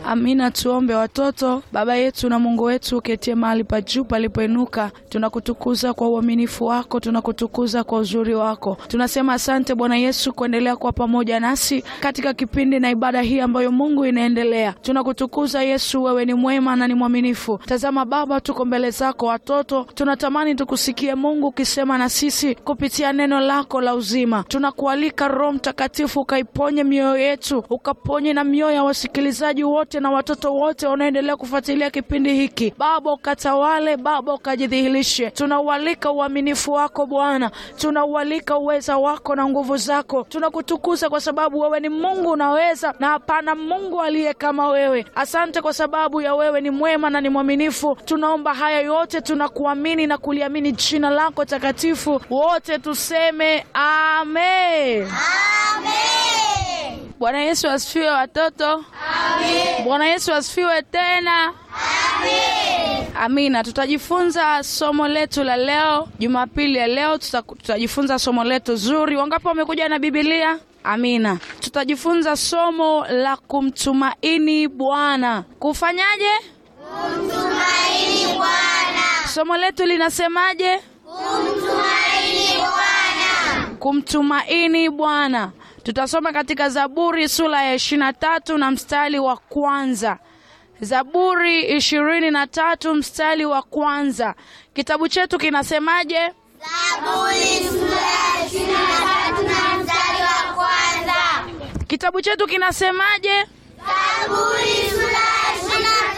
Amina. Tuombe. Watoto, Baba yetu na Mungu wetu uketie mahali pa juu palipoinuka, tunakutukuza kwa uaminifu wako, tunakutukuza kwa uzuri wako. Tunasema asante Bwana Yesu kuendelea kuwa pamoja nasi katika kipindi na ibada hii ambayo Mungu inaendelea. Tunakutukuza Yesu, wewe ni mwema na ni mwaminifu. Tazama Baba, tuko mbele zako watoto, tunatamani tukusikie Mungu ukisema na sisi kupitia neno lako la uzima. Tunakualika Roho Mtakatifu ukaiponye mioyo yetu, ukaponye na mioyo ya wasikilizaji wote na watoto wote wanaoendelea kufuatilia kipindi hiki. Baba ukatawale, Baba ukajidhihirishe. Tunaualika uaminifu wako Bwana, tunaualika uweza wako na nguvu zako. Tunakutukuza kwa sababu wewe ni Mungu unaweza, na hapana Mungu aliye kama wewe. Asante kwa sababu ya wewe ni mwema na ni mwaminifu. Tunaomba haya yote, tunakuamini na kuliamini jina lako takatifu. Wote tuseme amen. Bwana Yesu asifiwe watoto. Bwana Yesu asifiwe tena. Amina. Tutajifunza somo letu la leo, Jumapili ya leo tuta, tutajifunza somo letu zuri. Wangapi wamekuja na Biblia? Amina. Tutajifunza somo la kumtumaini Bwana. Kufanyaje? Kumtumaini Bwana. Somo letu linasemaje? Kumtumaini Bwana. Kumtumaini Bwana. Tutasoma katika Zaburi sura ya ishirini na tatu na mstari wa kwanza. Zaburi ishirini na tatu mstari wa kwanza. Kitabu chetu kinasemaje? Zaburi sura ya ishirini na tatu na mstari wa kwanza. Kitabu chetu kinasemaje? Zaburi sura